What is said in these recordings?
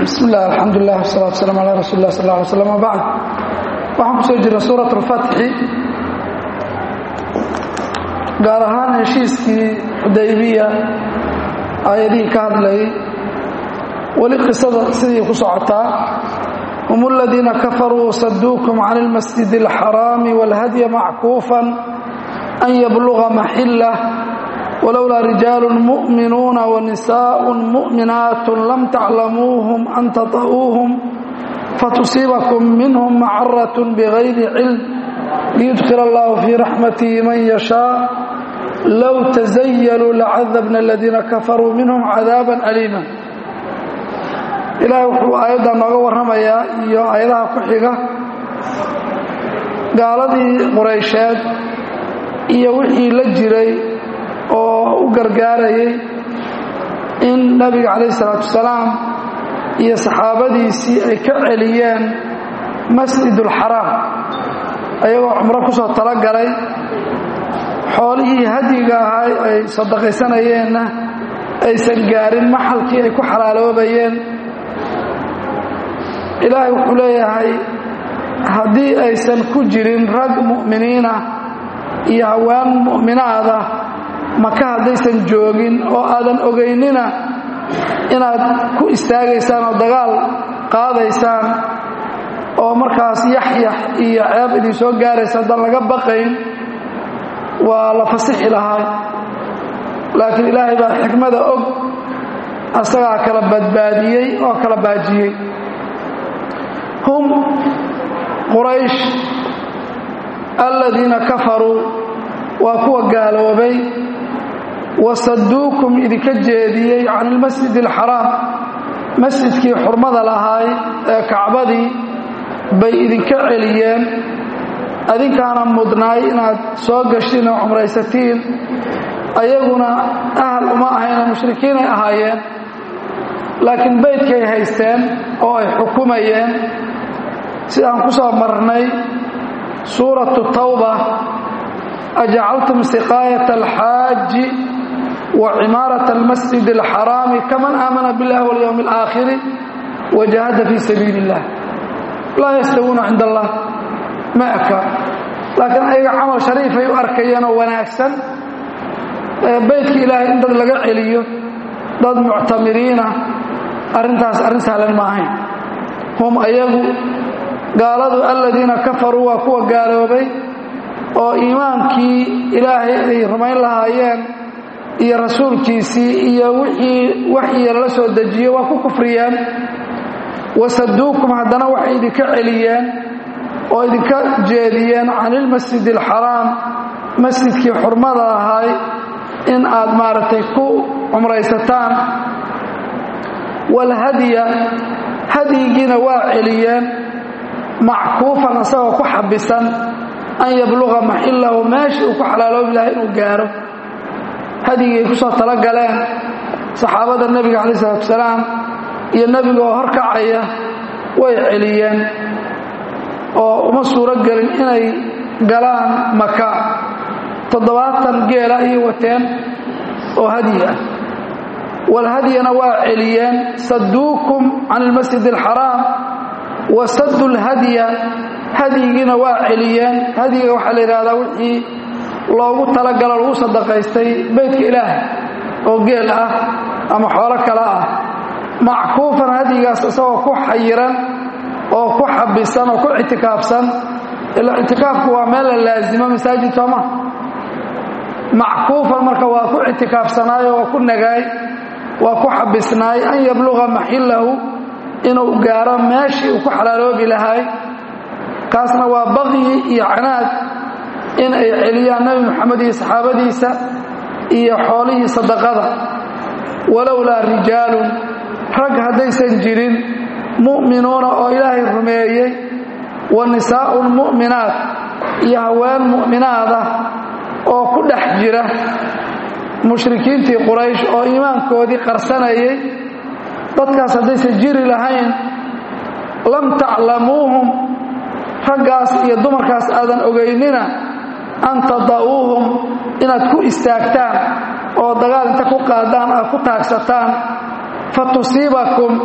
bismi illah alxamdulilah wasalatu waslaam ala rasuuli lah sal ly slam wbacd waxaan ku soo jirna suurat اlfatxi gaar ahaan heshiiskii xudaybiya aayadihii ka hadlayay weli qisada sidii ku socotaa hum aladiina kafaruu wasaduukum can اlmasjid اlxaraami wاlhadya mackuufan an yabluga maxillah walowlaa rijaalu mu'minuuna wanisaء mu'minaat lam taclamuuhum an taطa'uuhum fatusiibakum minhum macaraة bغayri cilm liyudkil allahu fii raxmatihi man yashaaء low tazayaluu lacadabna aladiina kafaruu minhum cadaaba aliima ilaahay wuxuu aayaddaa nooga warramayaa iyo aayadaha ku xiga gaaladii quraysheed iyo wixii la jiray oo u gargaarayay in nabiga calayh isalaatu wasalaam iyo saxaabadiisii ay ka celiyeen masjidulxaraam ayagoo cumro ku soo talagalay xoolihii hadyiga ahaa ay sadaqaysanayeenna aysan gaarin maxalkii ay ku xalaaloobayeen ilaahay wuxuu leeyahay haddii aysan ku jirin rag mu'miniina iyo hawaan mu'minaada maka haddaysan joogin oo aadan ogaynina inaad ku istaagaysaan oo dagaal qaadaysaan oo markaas yaxyax iyo ceeb idin soo gaaraysa haddaan laga baqayn waa la fasixi lahaa laakiin ilaahay baa xikmada og asagaa kala badbaadiyey oo kala baajiyey hum quraysh aladiina kafaruu waa kuwa gaaloobay wasaduukum idinka jeediyey can ilmasjid alxaraam masjidkii xurmada lahaay ee kacbadii bay idinka celiyeen adinkaana mudnaay inaad soo gashiin oo cumraysatiin ayaguna ahal uma ahayna mushrikiinay ahaayeen laakiin beydkay haysteen oo ay xukumayeen sidaan ku soo marnay suuratu tawba ajacaltum siqaayat alxaaji wa cimaarat almasjid alxaraami kaman aamana biاllahi walyowmi alaakhiri wajahada fii sabiili illah laa yastawuuna cinda allah ma eka laakiin ayaga camal shariifay u arkayeen oo wanaagsan beydka ilaahay in dad laga celiyo dad muctamiriina arrintaas arrin sahlan ma ahayn hum ayagu gaaladu aladiina kafaruu waa kuwa gaaloobay oo iimaankii ilaahay ay rumayn lahaayeen iyo rasuulkiisii iyo wixii waxyiga lala soo dejiye waa ku kufriyeen wasaduukum haddana waxay idinka celiyeen oo idinka jeediyeen can ilmasjid alxaraam masjidkii xurmada ahay in aad maaragtay ku cumraysataan walhadya hadyigiina waa celiyeen mackuufan asagoo ku xabisan an yabluga maxillahu meeshii uu ku xalaaloobi lahay inuu gaaro hadyigay ku soo talagaleen saxaabada nebiga calaih isalaatu wasalaam iyo nebiga oo horkacaya way celiyeen oo uma suuro gelin inay galaan maka toddobaatan geela ayay wateen oo hadyi ah walhadyana waa celiyeen saduukum can ilmasjid alxaraam wa sadu lhadya hadyigiina waa celiyeen hadyiga waxaa la yidhahdaa wixii loogu talagalo lagu sadaqaystay beydka ilaah oo geel ah ama xoolo kale ah mackuufan hadyigaas isagoo ku xayiran oo ku xabisan oo ku ictikaafsan ilaa ictikaafku waa meel la laasimo masaajid sooma mackuufan marka waa ku ictikaafsanaayo waa ku nagaay waa ku xabisnaay an yabluga maxillahu inuu gaaro meeshii uu ku xalaaloobi lahay kaasna waa baqyi iyo canaad in ay celiyaan nebi moxamed iyo saxaabadiisa iyo xoolihii sadaqada walowlaa rijaalun rag haddaysan jirin mu'minuuna oo ilaahay rumeeyey wa nisaa'un mu'minaat iyo haween mu'minaada oo ku dhex jira mushrikiintii quraysh oo iimaankoodii qarsanayay dadkaas haddaysan jiri lahayn lam taclamuuhum raggaas iyo dumarkaas aadan ogaynina an tada'uuhum inaad ku istaagtaan oo dagaal inta ku qaadaan aad ku taagsataan fa tusiibakum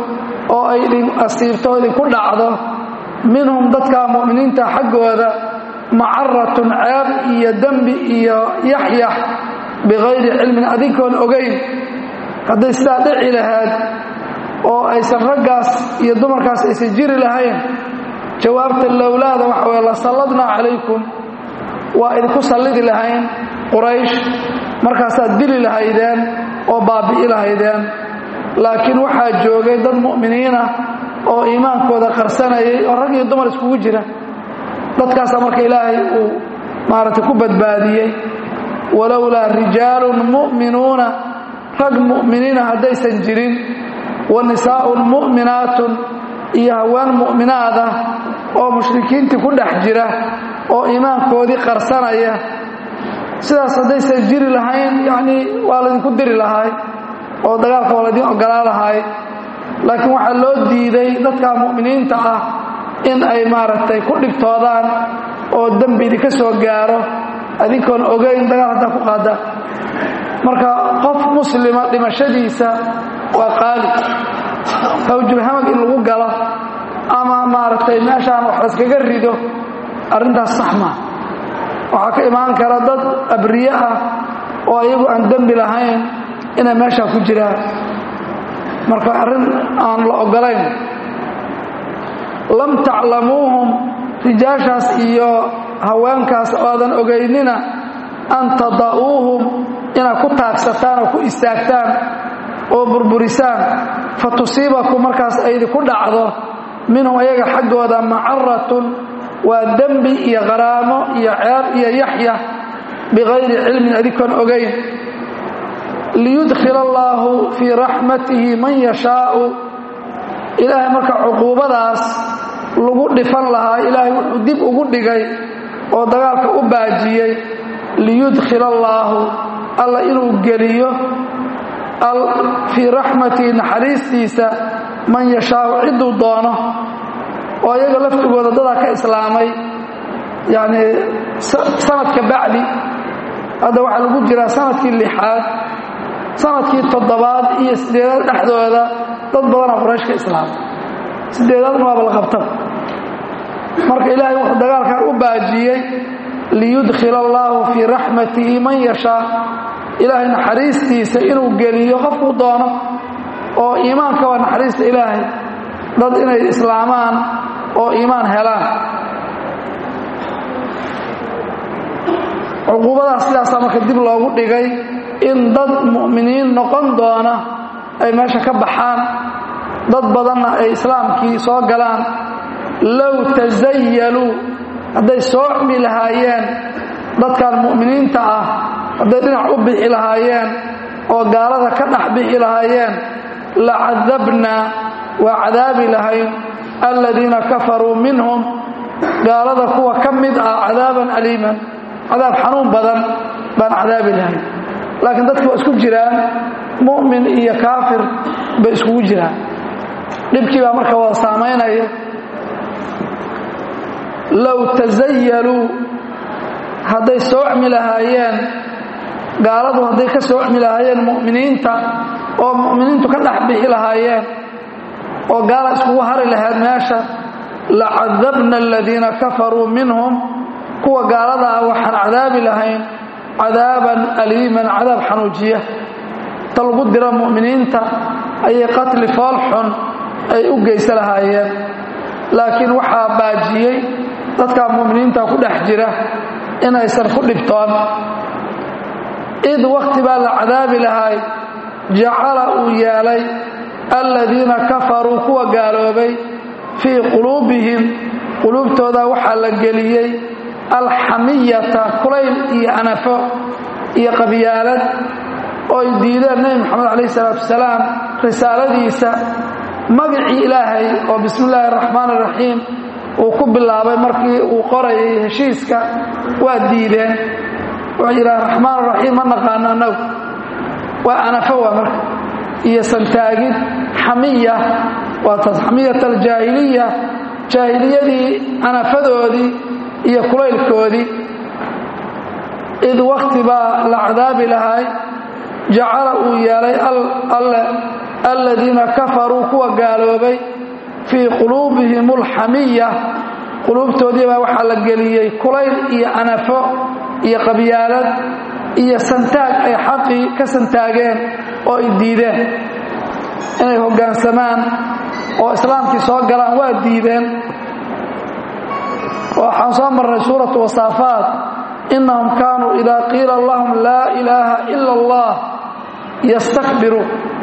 oo ay idin asiibto oo idinku dhacdo minhum dadka mu'miniinta xaggooda macaratun ceeb iyo dembi iyo yaxyax bikayri cilmin adinkoon ogayn hadday sidaa dhici lahayd oo aysan raggaas iyo dumarkaas aysan jiri lahayn jawaabta lowlaada waxa weye la salladnaa calaykum waa idinku sallidi lahayn quraysh markaasaad dili lahaydeen oo baabbi'i lahaydeen laakiin waxaa joogay dad mu'miniinah oo iimaankooda qarsanayay oo rag iyo dumar iskugu jira dadkaasaa marka ilaahay uu maaragtay ku badbaadiyey walowlaa rijaalun mu'minuuna rag mu'miniina haddaysan jirin wa nisaa'un mu'minaatun iyo haween mu'minaada oo mushrikiintii ku dhex jira oo iimaankoodii qarsanaya sidaas haddaysan jiri lahayn yacnii waa laydinku diri lahaay oo dagaalka waa laydin ogolaa lahaay laakiin waxaa loo diiday dadka mu'miniinta ah in ay maaragtay ku dhibtoodaan oo dembi idinka soo gaaro adinkoon ogayn dagaal haddaa ku qaada marka qof muslima dhimashadiisa waa qaali hawjulhamag in lagu galo ama maaragtay meeshaan wax laskaga rido arrintaas sax maa waxaa ka imaan kara dad abriye ah oo iyagu aan dembi lahayn inay meeshaa ku jiraan marka arrin aan la ogolayn lam taclamuuhum rijaashaas iyo haweenkaas oodan ogaynina an tada'uuhum inaad ku taagsataan oo ku istaagtaan oo burburisaan fa tusiibakum markaas aydinku dhacdo minhum ayaga xaggooda macaratun waa dembi iyo qaraamo iyo ceeb iyo yaxya bikayri cilmin adinkoon ogayn liyudkhila allaahu fii raxmatihi man yashaau ilaahay marka cuquubadaas lagu dhifan lahaa ilaahay wuxuu dib ugu dhigay oo dagaalka u baajiyey liyudkhila allaahu alla inuu geliyo fii raxmatihi naxariistiisa man yashaau cidduu doono oo iyaga laftigooda dadaa ka islaamay yacni sanadka bacdi hadda waxaa lagu jiraa sanadkii lixaad sanadkii toddobaad iyo sideedaad dhexdooda dad badanaa quraysh ka islaamay sideedaadna waaba la qabtaba marka ilaahay wuxuu dagaalkan u baajiyey liyudkhila allaahu fii raxmatihi man yashaa ilaahay naxariistiisa inuu geliyo qofkuu doono oo iimaanka waa naxariista ilaahay dad inay islaamaan oo iimaan helaan cuquubadaas sidaasaa marka dib loogu dhigay in dad mu'miniin noqon doona ay meesha ka baxaan dad badanna ay islaamkii soo galaan low tasayaluu hadday soocmi lahaayeen dadkan mu'miniinta ah hadday dhinac u bixi lahaayeen oo gaalada ka dhex bixi lahaayeen la cadabnaa waa cadaabi lahayn aladiina kafaruu minhum gaalada kuwa ka mid ah cadaaban aliiman cadaab xanuun badan baan cadaabi lahayn laakiin dadki waa isku jiraan mu'min iyo kaafir bay iskugu jiraan dhibkii baa marka wada saamaynaya low tasayaluu hadday soocmi lahaayeen gaaladu hadday ka soocmi lahaayeen mu'miniinta oo mu'miniintu ka dhex bixi lahaayeen oo gaala iskugu hari lahayd meesha la cadabna aladiina kafaruu minhum kuwa gaalada ah waxaan cadaabi lahayn cadaaban aliiman cadaab xanuujiya ta lagu dira mu'miniinta ayay qatli fool xun ay u geysa lahaayeen laakiin waxaa baajiyey dadka mu'miniinta ku dhex jira inaysan ku dhibtoon id wakhti baa la cadaabi lahay jacala uu yeelay aladiina kafaruu kuwa gaaloobay fii quluubihim quluubtooda waxaa la geliyey alxamiyata kulayl iyo anafo iyo qabyaalad oo ay diideen nebi moxamed calayh salaatu wasalaam risaaladiisa magacii ilaahay oo bismi illaahi araxmaan araxiim uu ku bilaabay markii uu qorayay heshiiska waa diideen wuxuu yidhaha raxmaan raxiim ma naqaano annagu waa anafo waa marka iyo santaagid xamiya waa taas xamiyat aljaahiliya jaahiliyadii anafadoodii iyo kulaylkoodii id wakti baa la cadaabi lahay jacala uu yeelay alle aladiina kafaruu kuwa gaaloobay fii quluubihim alxamiya quluubtoodii baa waxaa la geliyey kulayl iyo anafo iyo qabyaalad iyo santaag ay xaqii ka santaageen oo ay diideen inay hoggaansamaan oo islaamkii soo galaan waa diideen waxaan soo marnay suuratu wasaafaat innahum kaanuu idaa qiila lahum laa ilaaha ila allah yastakbiruun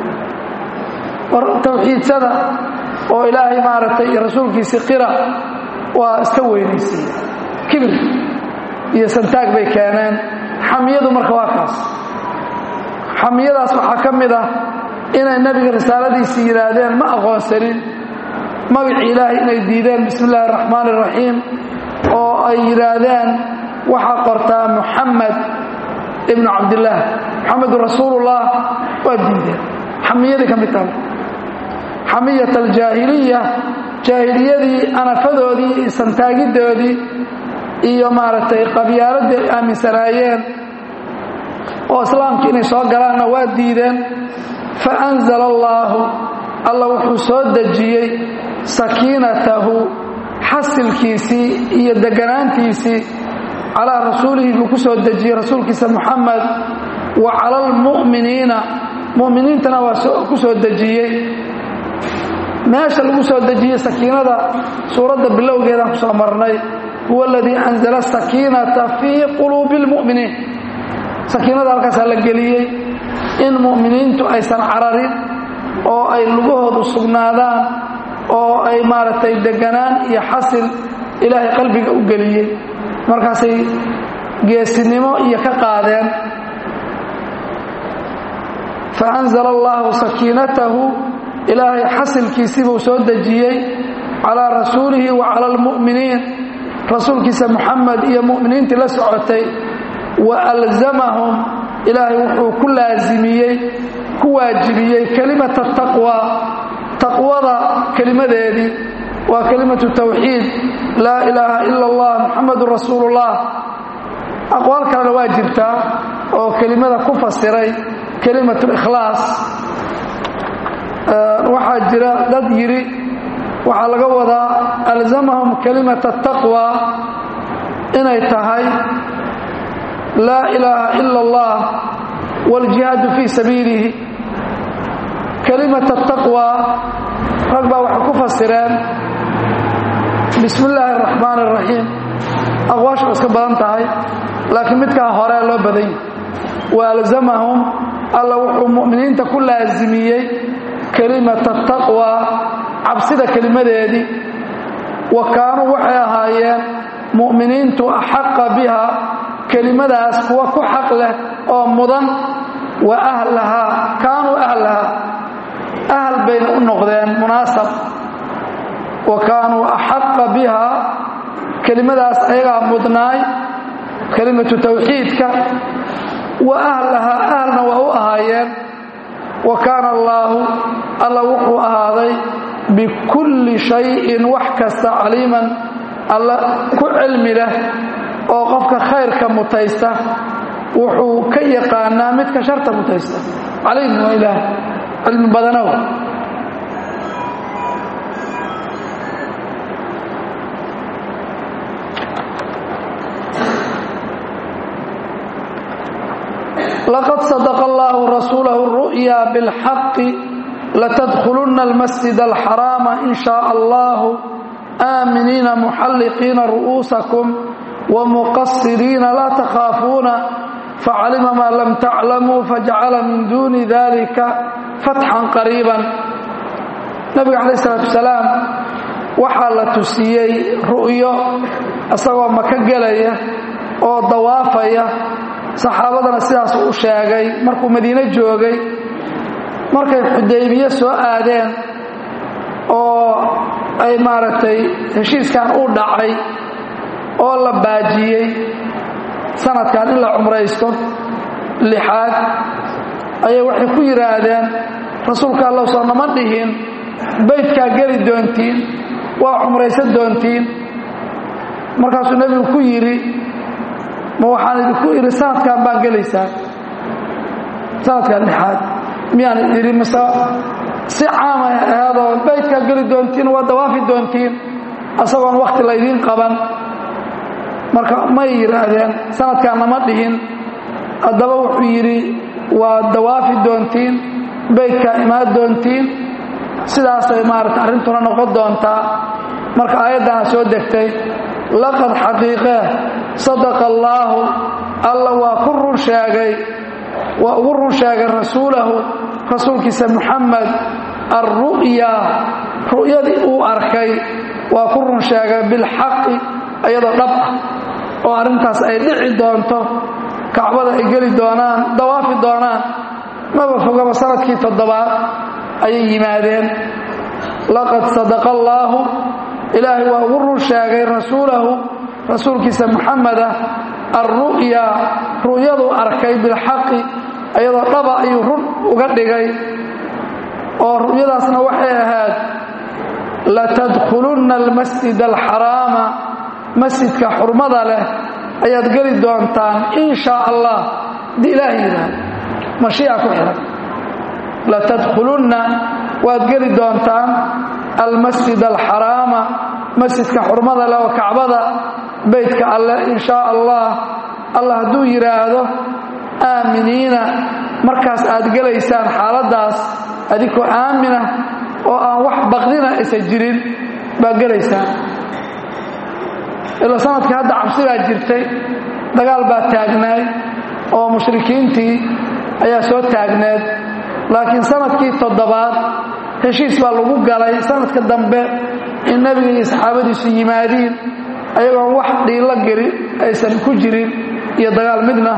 tawxiidsada oo ilaahay maaragtay iyo rasuulkiisii qira waa iska weynaysiiya kibir iyo santaag bay keeneen xamiyadu marka waa kaas xamiyadaas waxaa ka mid ah inay nebiga risaaladiisii yidhaahdeen ma aqoonsanin magacii ilaahay inay diideen bismi illaahi araxmaan iraxiim oo ay yidhaahdeen waxaa qortaa muxamed ibnu cabdillaah muxamedun rasuulullah waa diideen xamiyadii ka mid tahay xamiyat aljaahiliya jaahiliyadii anafadoodii iyo santaagidoodii iyo maaragtay qabyaaladii ay aaminsanaayeen oo islaamkii inay soo galaanna waa diideen fa anzala allaahu alla wuxuu soo dejiyey sakiinatahu xasilkiisii iyo deganaantiisii calaa rasuulihi buu ku soo dejiyey rasuulkiisa muxamed wa cala almu'miniina mu'miniintana waa ku soo dejiyey meesha lagu soo dejiyey sakiinada suuradda bilowgeedaan ku soo marnay huwa aladii anzala sakiinata fii quluubi اlmu'miniin sakiinada halkaasaa la geliyey in mu'miniintu aysan cararin oo ay lugahoodu sugnaadaan oo ay maaragtay deganaan iyo xasil ilaahay qalbiga u geliyey markaasay geesinimo iyo ka qaadeen faanzala allahu sakiinatahu ilaahay xasilkiisii buu soo dejiyey calaa rasuulihi wa cala almu'miniin rasuulkiisa muxamed iyo mu'miniintii la socotay wa alzamahum ilaahay wuxuu ku laasimiyey ku waajibiyey kelimata taqwa taqwada kelimadeedii waa kelimatu tawxiid laa ilaaha ila allah muxamedun rasuulullah aqwaal kalena waa jirtaa oo kelimada ku fasiray kelimatu ikhlaas waxaa jira dad yidhi waxaa laga wadaa alzamahum kelimata taqwa inay tahay laa ilaaha ila allah wاljihaadu fii sabiilihi kelimata taqwa rag baa waxay ku fasireen bismi illaahi اraxmaan الraxiim aqwaashu iska badan tahay laakiin midkaa hore loo badan yahy wa alzamahum alla wuxuu mu'miniinta ku laasimiyey kelimata taqwa cabsida kelimadeedii wa kaanuu waxay ahaayeen mu'miniintu axaqa biha kelimadaas kuwa ku xaq leh oo mudan wa ahlahaa kaanuu ahlahaa ahal bayna u noqdeen munaasab wa kaanuu axaqa biha kelimadaas ayagaa mudnaay kelimatu tawxiidka wa ahlahaa ahalna waa u ahaayeen wa kaana allaahu alla wuxuu ahaaday bikulli shayin wax kasta caliiman alla ku cilmi leh oo qofka khayrka mutaysta wuxuu ka yaqaanaa midka sharta mutaysta caliim waa ilaah cilmi badanow laqad sadaqa allahu rasuulahu ru'ya bilxaqi latadkhulunna almasjid alxaraama in shaaa allahu aaminiina muxalliqiina ru'uusakum wamuqasiriina laa takhaafuuna facalima maa lam taclamuu fajacala min duuni dalika fatxan qariiban nabiga calaih isalaatu wasalaam waxaa la tusiyey ru'yo isagoo maka gelaya oo dawaafaya saxaabadana sidaas u sheegay markuu madiine joogay markay xudaybiye soo aadeen oo ay maaragtay heshiiskan u dhacay oo la baajiyey sanadkan in la cumraysto lixaad ayay waxay ku yidhaahdeen rasuulka allow soo nama dhihin baydkaa geli doontiin waa cumraysan doontiin markaasuu nebigu ku yidhi ma waxaan idinku idhi sanadkan baan gelaysaa sanadkan lixaad miyaan idhi mise si caamay ahaadoo baydkaa geli doontiin waa dawaafi doontiin asagoon wakhti laydiin qaban marka may yidhaahdeen sanadkaanna ma dhihin haddaba wuxuu yidhi waa dawaafi doontiin baydkaa imaan doontiin sidaasay maarata arrintuna noqon doontaa marka aayaddaana soo degtay laqad xaqiiqee sadaqa allaahu alla waa ku run sheegay waa ugu run sheegay rasuulahu rasuulkiisa muxamed alru'ya ru'yadii uu arkay waa ku run sheegay bilxaqi iyadoo dhab ah oo arrintaas ay dhici doonto kacbada ay geli doonaan dawaafi doonaan maba fogaba sanadkii toddobaad ayay yimaadeen laqad sadaqa allaahu ilaahay waa ugu run sheegay rasuulahu rasuulkiisa muxameda alru'ya ru'yaduu arkay bilxaqi iyadoo dhaba ayuu run uga dhigay oo ru'yadaasna waxay ahayd latadkhulunna almasjid alxaraama masjidka xurmada leh ayaad geli doontaan in shaa allah haddii ilaahay yidhaahdo mashiica ku xihan latadkhulunna waad geli doontaan almasjid alxaraama masjidka xurmada leh oo kacbada beytka alleh in shaa allah allah hadduu yidhaahdo aaminiina markaas aad gelaysaan xaaladdaas adigoo aamina oo aan wax baqdina aysan jirin baa gelaysaan ila sanadkii hadda cabsi baa jirtay dagaal baa taagnaay oo mushrikiintii ayaa soo taagneed laakiin sanadkii toddobaad heshiis baa lagu galay sanadka dambe in nebiga iyo saxaabadiisu yimaadiin ayagoon wax dhiilo geli aysan ku jirin iyo dagaal midna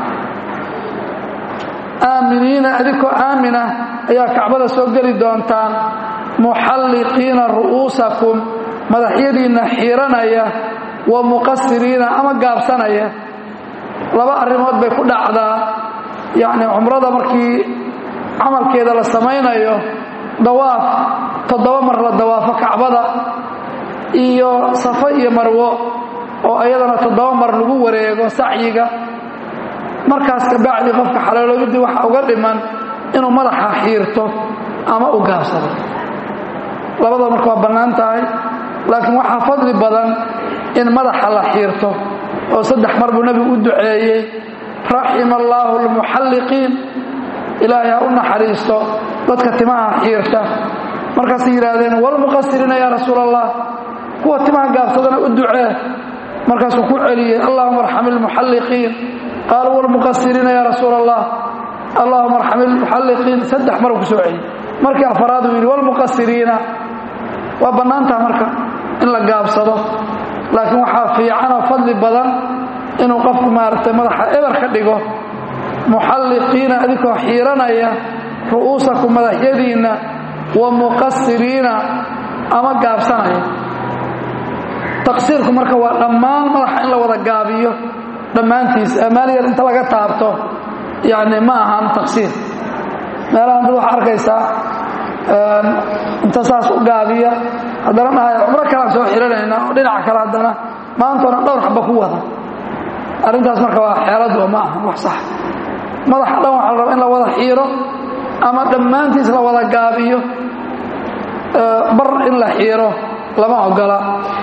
aaminiina adigoo aamina ayaa kacbada soo geli doontaan muxalliqiina ru'uusakum madaxyadiinna xiiranaya wa muqasiriina ama gaabsanaya laba arrimood bay ku dhacdaa yacni cumrada markii camalkeeda la samaynayo dawaaf toddoba mar la dawaafo kacbada iyo safo iyo marwo oo iyadana toddoba mar lagu wareego sacyiga markaas kabacdi qofka xalooloobidii waxa uga dhiman inuu madaxa xiirto ama u gaabsado labada marka waa bannaan tahay laakiin waxaa fadli badan in madaxa la xiirto oo saddex mar buu nebigu u duceeyey raxima allaahu almuxalliqiin ilaahay ha u naxariisto dadka timaha xiirta markaasay yidhaahdeen walmuqasiriina yaa rasuul allah kuwa timaha gaabsadana u ducee markaasuu ku celiyey allahuma arxam ilmuxalliqiin qaaluu walmuqasiriina yaa rasuul allah allahuma arxam ilmuxalliqiin saddex maruu ku soo celiyey markii afaraad uu yidhi walmuqasiriina waa bannaantaha marka in la gaabsado laakiin waxaa fiican oo fadli badan inuu qofku maaragtay madaxa eber ka dhigo muxalliqiina adikoo xiiranaya ru'uusakum madaxyadiinna wa muqasiriina ama gaabsanaya taqsiirku marka waa dhammaan madaxa in la wada gaabiyo dhammaantiis amaal yar inta laga taabto yacni ma ahan taqsiir meelahan dad waxaa arkaysaa inta saas u gaabiya haddana dhahay cumro kalaan soo xiranayna oo dhinaca kale haddana maantoona dhowr xaba ku wada arrintaas marka waa xeeladu ma aha wax sax madaxa dhan waxaa la raba in la wada xiiro ama dhammaantiis la wada gaabiyo bar in la xiiro lama ogola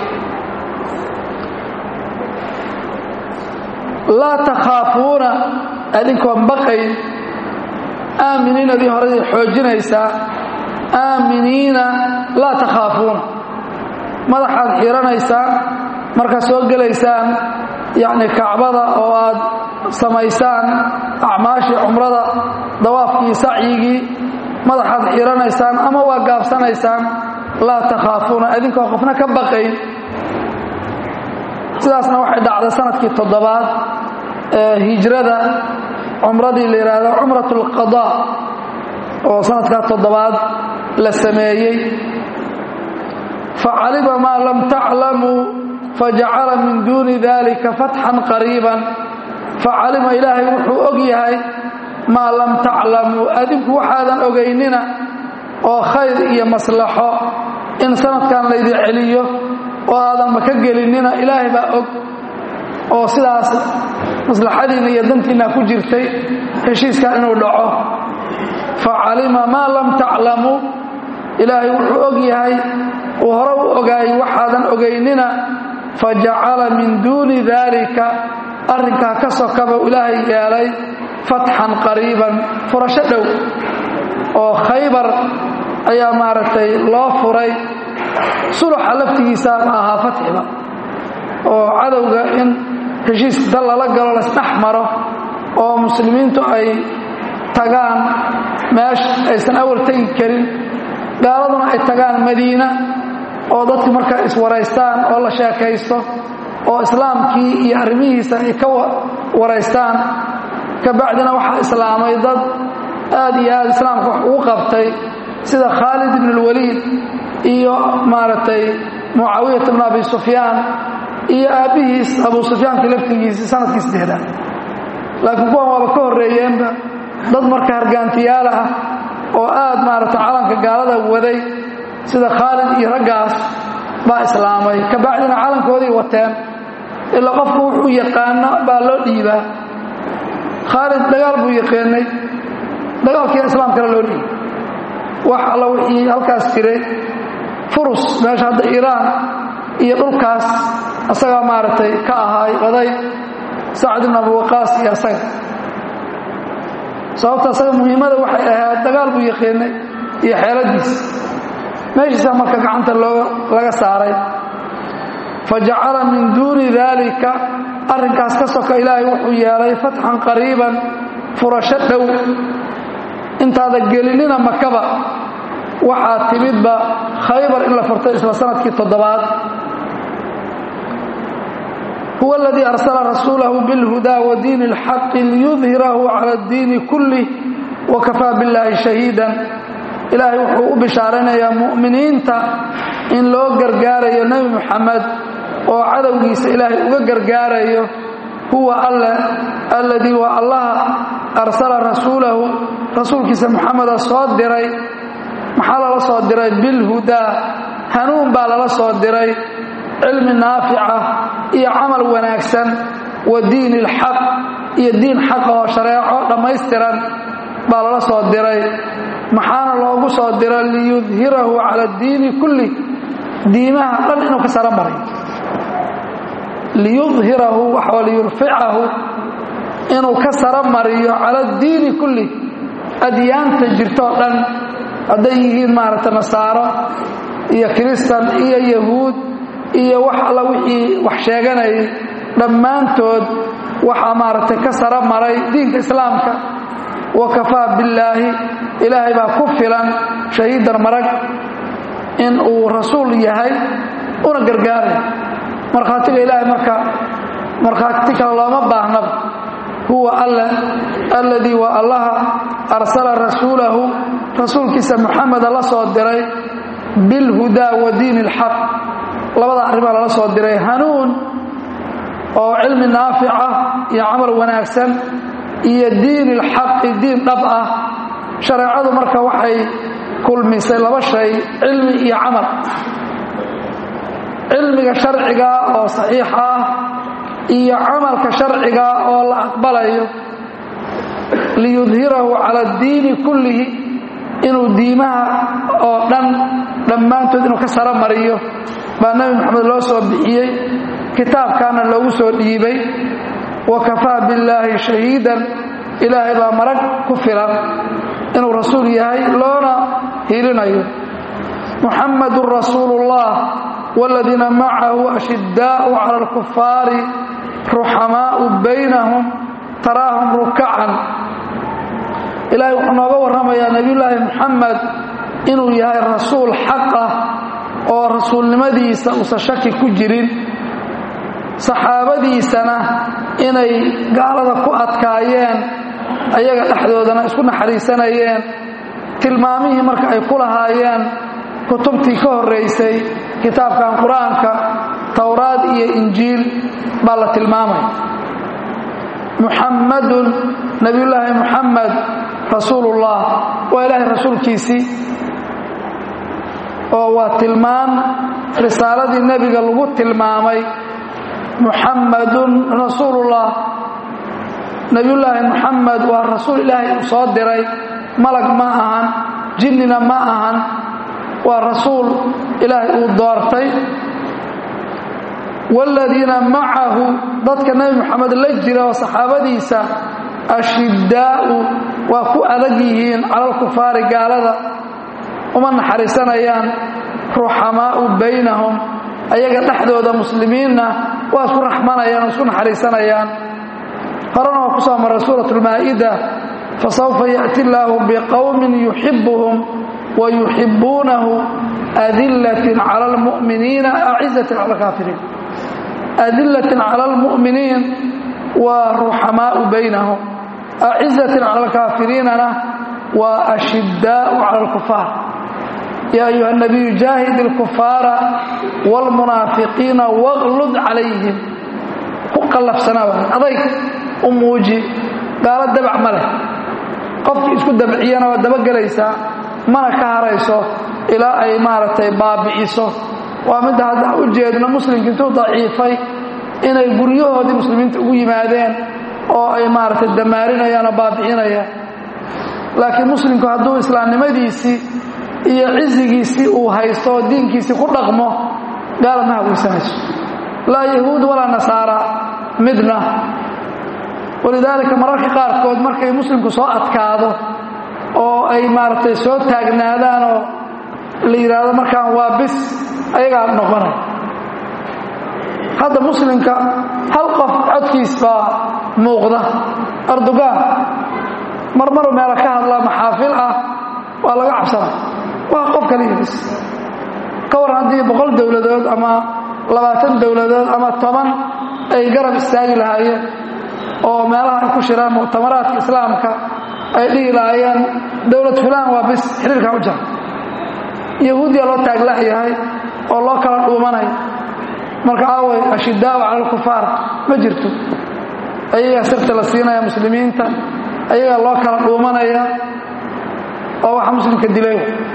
laa takhaafuuna adinkoon baqayn aaminiin adii horadii xoojinaysaa aaminiina laa takhaafuuna madaxaad xiiranaysaan markaad soo gelaysaan yacni kacbada oo aad samaysaan acmaashii cumrada dawaafkii sacyigii madaxaad xiiranaysaan ama waa gaabsanaysaan laa takhaafuuna adinkoo qofna ka baqayn sidaasna waxay dhacday sanadkii toddobaad ee hijrada cumradii la yidhaahdo cumrat alqadaa oo sanadkaa toddobaad la sameeyey facalima maa lam taclamuu fajacala min duuni dalika fatxan qariiban facalima ilaahay wuxuu og yahay maa lam taclamuu adinku waxaadan ogaynina oo khayr iyo maslaxo in sanadkan laydin celiyo oo aadanba ka gelinina ilaahay baa og oo sidaas maslaxadiinna iyo dantiinna ku jirtay heshiiskan inuu dhaco facalima maa lam taclamuu ilaahay wuxuu og yahay uu hore u ogaayay waxaadan ogaynina fajacala min duuni daalika arrinkaa ka sokaba ilaahay yeelay fatxan qariiban furasho dhow oo khaybar ayaa maaragtay loo furay suluxa laftigiisa ma ahaa fatxiba oo cadowga in heshiis dal lala galo lasdhex maro oo muslimiintu ay tagaan meesha aysan awal tegi karin gaaladuna ay tagaan madiina oo dadku markaa iswaraystaan oo la sheekaysto oo islaamkii iyo arrimihiisa ay ka waraystaan ka bacdina waxaa islaamay dad aad iyo aad islaamka wax ugu qabtay sida khaalid ibn اlwaliid iyo maaragtay mucaawiyat bn abi sufyaan iyo aabbihiis abu sufyaankii laftigiisii sanadkii saddexdaad laakiin kuwan waaba ka horreeyeenba dad marka hargaantiyaal ah oo aad maaragtay calanka gaalada waday sida khaalid iyo raggaas baa islaamay ka bacdina calankoodii wateen ilaa qofku wuxuu yaqaano baa loo dhiibaa khaalid dagaal buu yaqaanay dagaalkiina islaamkana loo dhiibay wax alla wixii halkaas jiray furus meesha hadda iiraan iyo dhulkaas asagaa maaragtay ka ahaay oday sacd ibn abi waqaas iyo asaga sababta asaga muhiimada waxay ahayd dagaal buu yaqaanay iyo xeeladiis meeshiisa marka gacanta laga saaray fajacala min duuni daalika arrinkaas ka soka ilaahay wuxuu yeelay fatxan qariiban furasho dhow intaada gelinina makaba waxaa timidba khaybar in la furtay isla sanadkii toddobaad huwa aladii arsala rasuulahu bilhudaa wa diini اlxaqi liyudhirahu cala اddiini kulih wakafaa biاllaahi shahiidan ilaahay wuxuu u bishaaraynayaa mu'miniinta in loo gargaarayo nebi muxamed oo cadowgiisa ilaahay uga gargaarayo huwa alle alladii waa allaha arsala rasuulahu rasuulkiisa muxameda soo diray maxaa lala soo diray bilhudaa hanuun baa lala soo diray cilmi naafica iyo camal wanaagsan wa diini ilxaq iyo diin xaqa oo shareeco dhammaystiran baa lala soo diray maxaana loogu soo diray liyudhirahu cala addiini kulli diimaha dhan inuu ka saro maray liyudhirahu waxaa liyurficahu inuu ka saro mariyo cala addiini kulli adyaanta jirtoo dhan hadday yihiin maaragtay nasaaro iyo kiristan iyo yahuud iyo wax alla wixii wax sheeganayay dhammaantood waxaa maaragtay ka saro maray diinka islaamka wa kafaa billaahi ilaahay baa ku filan shahiidan marag in uu rasuul yahay una gargaaray markhaatiga ilaahay marka markhaati kale looma baahnaba huwa alle alladii waa allaha arsala rasuulahu rasuulkiisa muxameda la soo diray bilhudaa wa diini ilxaq labada arrimaa lala soo diray hanuun oo cilmi naafica iyo camal wanaagsan iyo diin ilxaqi diin dhab ah shareecadu marka waxay kulmisay laba shay cilmi iyo camal cilmiga sharciga oo saxiixa ah iyo camalka sharciga oo la aqbalayo liyudhirahu cala addiini kullihi inuu diimaha oo dhan dhammaantood inuu ka saro mariyo baa nebi moxamed loo soo bixiyey kitaabkaana loogu soo dhiibay wa kafaa billaahi shahiidan ilaahay baa marag ku filan inuu rasuul yahay loona hilinayo muxamadun rasuulu ullah wاladiina macahu ashiddaau cala alkufaari ruxamaau baynahum taraahum rukacan ilaahay wuxuu nooga warramayaa nebiyullaahi muxamed inuu yahay rasuul xaq ah oo rasuulnimadiisa uusan shaki ku jirin saxaabadiisana inay gaalada ku adkaayeen ayaga dhexdoodana isku naxariisanayeen tilmaamihii marka ay ku lahaayeen kutubtii ka horraysay kitaabkan qur-aanka towraad iyo injiil baa la tilmaamaya muxammadun nebiyullaahi muxamed rasuulullah waa ilaahay rasuulkiisii oo waa tilmaan risaaladii nebiga lagu tilmaamay muxammadun rasuulullah nebiyullaahi muxamed waa rasuul ilaahay uu soo diray malag ma ahan jinnina ma ahan waa rasuul ilaahay uu doortay waaladiina macahu dadka nebi moxamed la jira oo saxaabadiisa ashiddaa'u waa ku adag yihiin cala alkufaari gaalada uma naxariisanayaan ruxamaa'u baynahum ayaga dhexdooda muslimiinna waa isku raxmanayaan oo isku naxariisanayaan horena waa ku soo maray suurat lmaa'ida fasawfa ya'ti illaahu biqowmin yuxibuhum wa yuxibuunahu adillatin cala almu'miniina acizatin cala alkaafiriin adillatin cala almu'miniin waa ruxamaa'u baynahum acizatin cala alkaafiriinana waa ashiddaa'u cala alkufaar yaa ayuha nabiyu jaahid ilkufaara waalmunaafiqiina waqlud calayhim ku qallafsanaa adayg u muuji gaalo dabac ma leh qofkii isku dabciyana waa dabagelaysaa mana ka harayso ilaa ay maaragtay baabi'iso waa midda hadda u jeedno muslimka intuu daciifay inay guryahoodii muslimiinta ugu yimaadeen oo ay maaragtay damaarinayaan oo baabi'inayaan laakiin muslimku hadduu islaamnimadiisii iyo cizigiisii uu haysto oo diinkiisii ku dhaqmo gaala ma haweysanayso laa yahuud walaa nasaara midna walidaalika mararka qaarkood markay muslimku soo adkaado oo ay maaragtay soo taagnaadaan oo la yidhaahdo markaan waa bis ayagaa noqonay hadda muslimka hal qof codkiis baa muuqda erdogan marmaru meela ka hadlaa maxaafil ah waa laga cabsana waa qof kaliya bis ka waran haddii boqol dowladood ama labaatan dowladood ama toban ay garab istaagi lahaayeen oo meelaha ay ku shiraan muctamaraadka islaamka ay dhihi lahaayeen dowlad fulaan waa bis xiriirkaa u jara yahuudiya loo taaglayahay oo loo kala dhuumanay marka aaway ashidaau cala alkufaar ma jirto ayagaa sirta la siinaya muslimiinta ayagaa loo kala dhuumanaya oo waxa muslimka dilay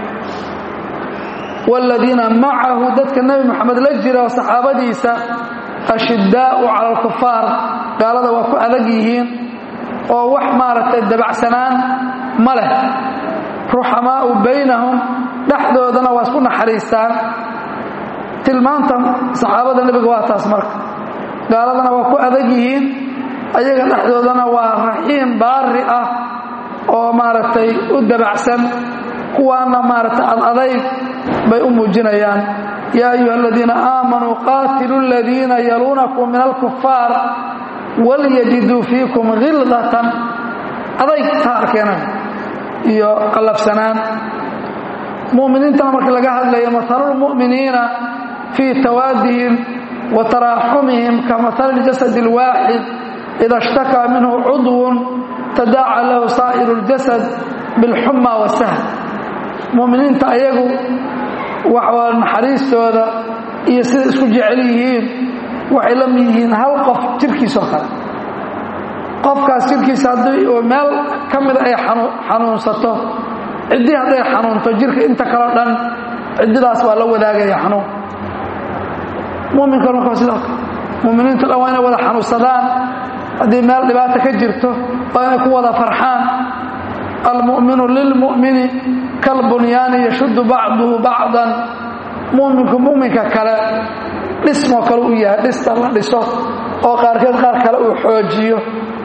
waaladiina macahu dadka nebi moxamed la jira oo saxaabadiisa ashiddaa'u cala alkufaar gaalada waa ku adag yihiin oo wax maaragtay dabacsanaan ma leh ruxamaa'u baynahum dhexdoodana waa isku naxariistaan tilmaanta saxaabada nebiga waa taas marka gaaladana waa ku adag yihiin ayaga dhexdoodana waa raxiim baari ah oo maaragtay u dabacsan kuwaana maaragtay adadayg bay u muujinayaan yaa ayuha aladiina aamanuu qaatilu aladiina yaluunakum min alkufaar walyajiduu fiikum khildatan adayg taa arkeenan iyo qallafsanaan mu'miniintana marka laga hadlayo matalulmu'miniina fii tawaadihim wa taraaxumihim ka matali ljasad alwaaxid ida ishtakaa minhu cudwun tadaaca lahu saa'iru اljasad bilxuma wasahl mu'miniinta ayagu waxaa naxariistooda iyo siday isku jecel yihiin waxay la mid yihiin hal qof jirkiisoo kale qofkaas jirkiisa haddii uu meel ka mida ay xanuunsato ciddii hadday xanuunto jirka inta kaleo dhan ciddidaas waa la wadaagaya xanuun muminka marka waa sidoo kale muminiintu dhan waa inay wada xanuunsadaan haddii meel dhibaata ka jirto waa inay ku wada farxaan almu'minu lilmu'mini kalbunyaani yashuddu bacduhu bacdan muminku muminka kale dhismoo kale u yahay dhista la dhiso oo qaarkeed qaar kale uu xoojiyo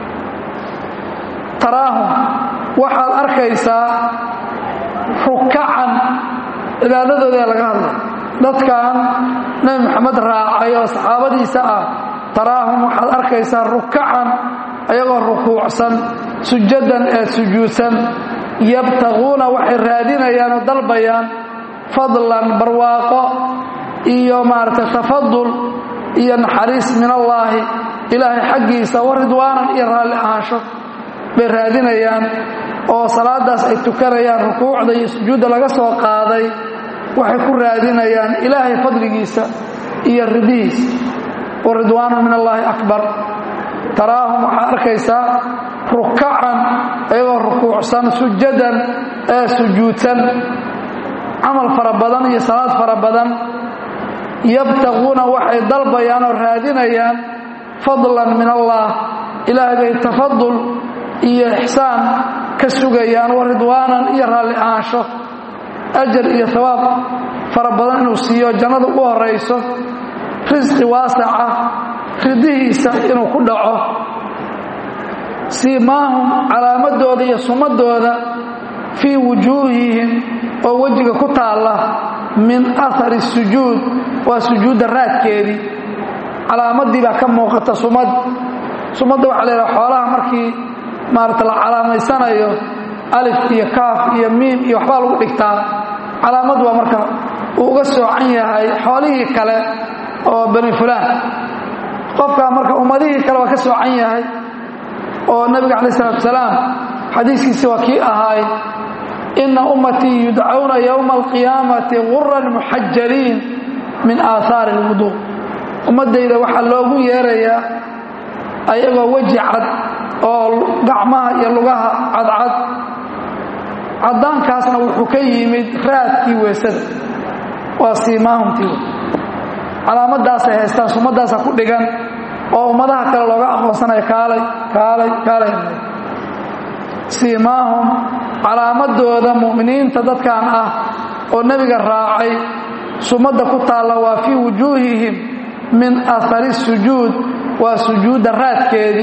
taraahum waxaad arkaysaa rukacan cibaadadooda laga hadlay dadkan nebi moxamed raacay oo saxaabadiisa ah taraahum waxaad arkaysaa rukacan ayagoo rukuucsan sujadan ee sujuudsan yabtaquuna waxay raadinayaan oo dalbayaan fadlan barwaaqo iyo maaragtay tafadul iyo naxariis min allaahi ilaahay xaggiisa wa ridwaanan iyo raalli ahaansho bay raadinayaan oo salaadaas ay tukanayaan rukuucda iyo sujuudda laga soo qaaday waxay ku raadinayaan ilaahay fadligiisa iyo ridihiisa wa ridwaanu min allaahi akbar taraahum waxaad arkaysaa rukacan ayagoo rukuucsan sujadan ee sujuudsan camal fara badan iyo salaad fara badan yabtaquuna waxay dalbayaan oo raadinayaan fadlan min allah ilaahay bay tafadul iyo ixsaan ka sugayaan wa ridwaanan iyo raalli ahaansho ajar iyo hawaab fara badan inuu siiyo jannada u horayso risqi waasaca ridihiisa inuu ku dhaco siimaahum calaamadooda iyo sumadooda fii wujuuhihim oo wejiga ku taalla min ahari sujuud waa sujuudda raadkeedii calaamadii baa ka muuqata sumad sumadda waxaa la yidhaha xoolaha markii maarata la calaamaysanayo alif iyo kaaf iyo miim iyo waxbaa lagu dhigtaa calaamad baa marka uu uga soocan yahay xoolihii kale oo bani fulaan qofkaa marka ummadihii kale waa ka soocan yahay oo nabiga calaih isalaatu salaam xadiiskiisi waa kii ahaay inna ummatii yudcawna yowma alqiyaamati guran muxajaliin min aahaari alwuduu ummaddayda waxaa loogu yeerayaa ayagoo weji cad oo gacmaha iyo lugaha cadcad caddaankaasna wuxuu ka yimid raadkii weesada waa siimaahumtii calaamadaasay haystaan sumaddaasa ku dhigan oo ummadaha kale looga aqoonsanaya kaalay kaalay kaalay siimaahum calaamadooda mu'miniinta dadkan ah oo nebiga raacay sumadda ku taalla waa fii wujuuhihim min ahari sujuud waa sujuudda raadkeedii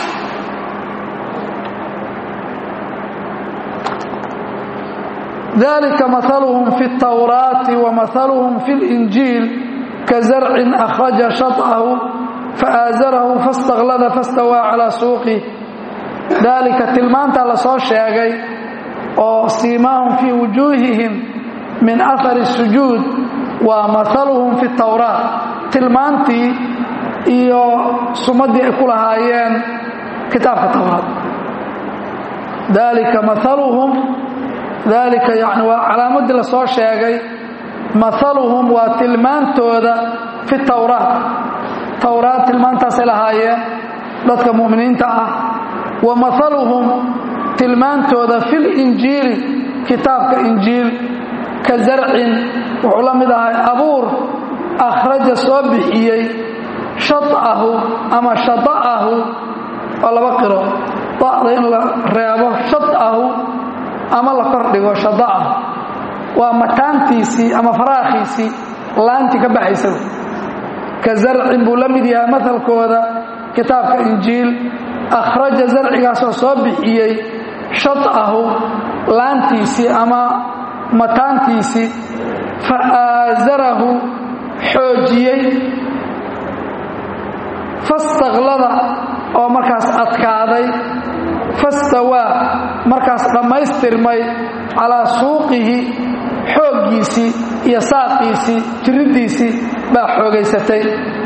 dalika mahaluhum fi اtawraati wa mahaluhum fi اlinjiil ka zarcin akhraja shaطahu faaazarahu faاstaklada fastawaa calaa suuqih daalika tilmaantaa la soo sheegay oo siimaahum fii wujuuhihim min ahari sujuud waa mahaluhum fi tawraat tilmaantii iyo sumaddii ay ku lahaayeen kitaabka tawraat daalika maaluhum daalika yani waa calaamadii la soo sheegay maaluhum waa tilmaantooda fi tawraat tawraat tilmaantaasay lahaayeen dadka mu'miniinta ah wa maaluhum tilmaantooda fi linjiili kitaabka injiil ka zarcin wuxuu la mid ahay abuur akhraja soo bixiyey shaahu ama shada'ahu waa laba qiro da'da in la reebo shadahu ama la kordhigo shada'ahu waa mataantiisii ama faraakhiisii laantii ka baxaysa ka zarcin buu la mid yahay mahalkooda kitaabka injiil akhraja zarcigaasoo soo bixiyey shadahu laantiisii ama mataantiisii fa aasarahu xoojiyey fastaklada oo markaas adkaaday fastawaa markaas dhammaystirmay calaa suuqihi xooggiisii iyo saaqiisii jiriddiisii baa xoogaysatay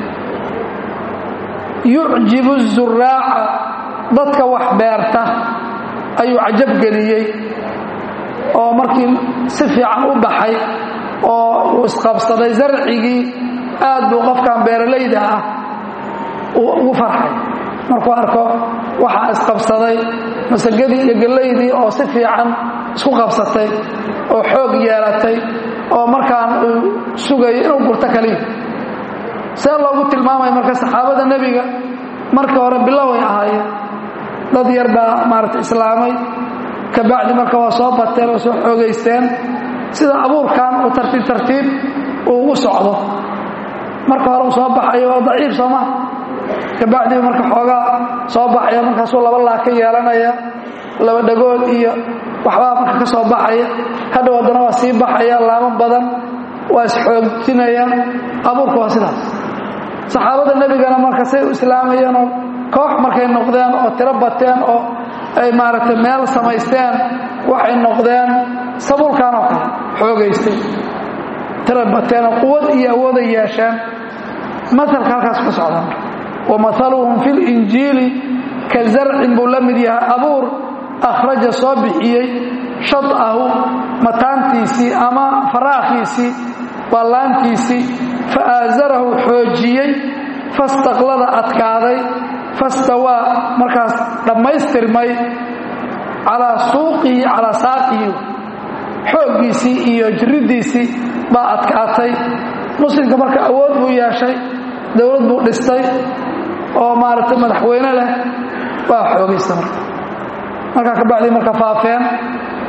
yucjibu zuraaca dadka wax beerta ayuu cajabgeliyey oo markii si fiican u baxay oo uu isqabsaday zarcigii aad buu qofkan beeralayda ah ugu farxay markuu arko waxaa isqabsaday masagadii iyo gellaydii oo si fiican isku qabsatay oo xoog yeelatay oo markaan uu sugayo inuu gurto kaliya see loogu tilmaamaya marka saxaabada nebiga markii hore biloway ahaayeen dad yar baa maaragta islaamay kabacdi marka waa soo bateen oo soo xoogaysteen sida abuurkan uu tartiib tartiib uu ugu socdo marka hore uu soo baxayo waa daciif sooma kabacdii marka xoogaa soo baxaya markaasuu laba laag ka yeelanaya laba dhagood iyo waxbaa marka ka soo baxaya hadhow haddana waa sii baxaya laamo badan waa isxoojinayaan abuurka waa sidaas saxaabada nebigana marka say u islaamayeenoo koox markay noqdeen oo tiro bateen oo ay maaragtay meel samaysteen waxay noqdeen sabuulkan oo kale xoogaystay tiro bateenoo quwad iyo awooday yeesheen maalka halkaas ka socda wa maaluhum fi linjiili ka zarcin buu la mid yahay abuur akhraja soo bixiyey shadahu mataantiisii ama faraakhiisii ballaantiisii fa aasarahu xoojiyey fastaklada adkaaday fastawaa markaas dhammaystirmay calaa suuqihi calaa saaqihi xooggiisii iyo jiriddiisii baa adkaatay muslimka marka awood buu yeeshay dowlad buu dhistay oo maaragtay madaxweyne leh waa xoogaysta marka markaa kabacdii marka faafeen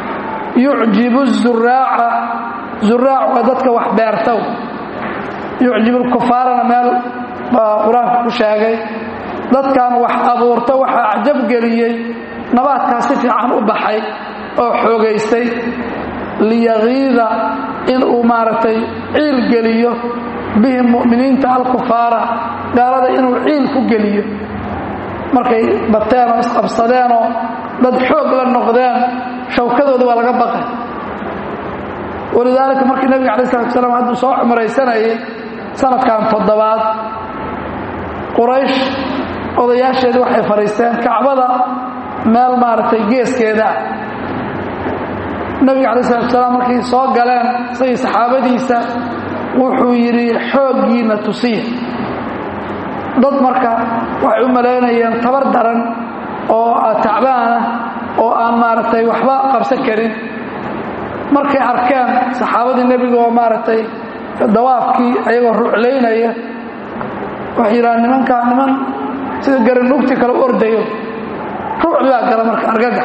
yucjibu zuraaca zuraac waa dadka wax beertow yucjibu lkufaarana meel baa qur-aanka ku sheegay dadkan wax abuurta waxaa acjab geliyey nabaadkaa si fiican u baxay oo xoogaystay liyagiida inuu maaragtay ciil geliyo bihim mu'miniinta alkufaara gaalada inuu ciil ku geliyo markay bateen oo isqabsadeenoo dad xoog la noqdeen shawkadooda waa laga baqay walidaalika markii nebiga alai salatu salaam hadduu soo cumraysanayay sanadkan toddobaad quraysh odayaasheedii waxay fadhiisteen kacbada meel maaragtay geeskeeda ah nebiga alai salatu salaam markay soo galeen isagii saxaabadiisa wuxuu yidhi xooggiina tusiya dad marka waxay u malaynayeen tabar daran oo tacbaanah oo aan maaragtay waxba qabsan karin markay arkeen saxaabadii nebiga oo maaragtay dawaafkii ayagoo ruclaynaya waxay yidhahaan nimankaa niman sida garanugti kale u ordayo ruucdi baa gala marka argagax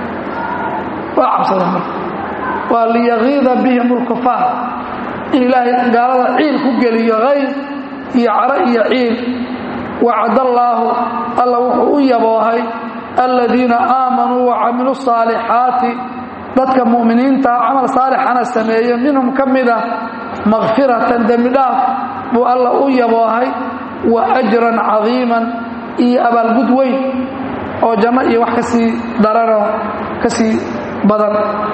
waa cabsadeen marka waa liyagiida bihim ulkufaar in ilaahay gaalada ciil ku geliyo hayr iyo caro iyo ciil wacadallaahu alla wuxuu u yaboohay aladiina aamanuu wacamiluu saalixaati dadka mu'miniinta camal saalixana sameeye minhum ka mida makfiratan dembi dhaaf buu alla u yaboohay wa ajran cadiiman iyo abaalgud weyn oo janno iyo wax ka sii daranoo ka sii badan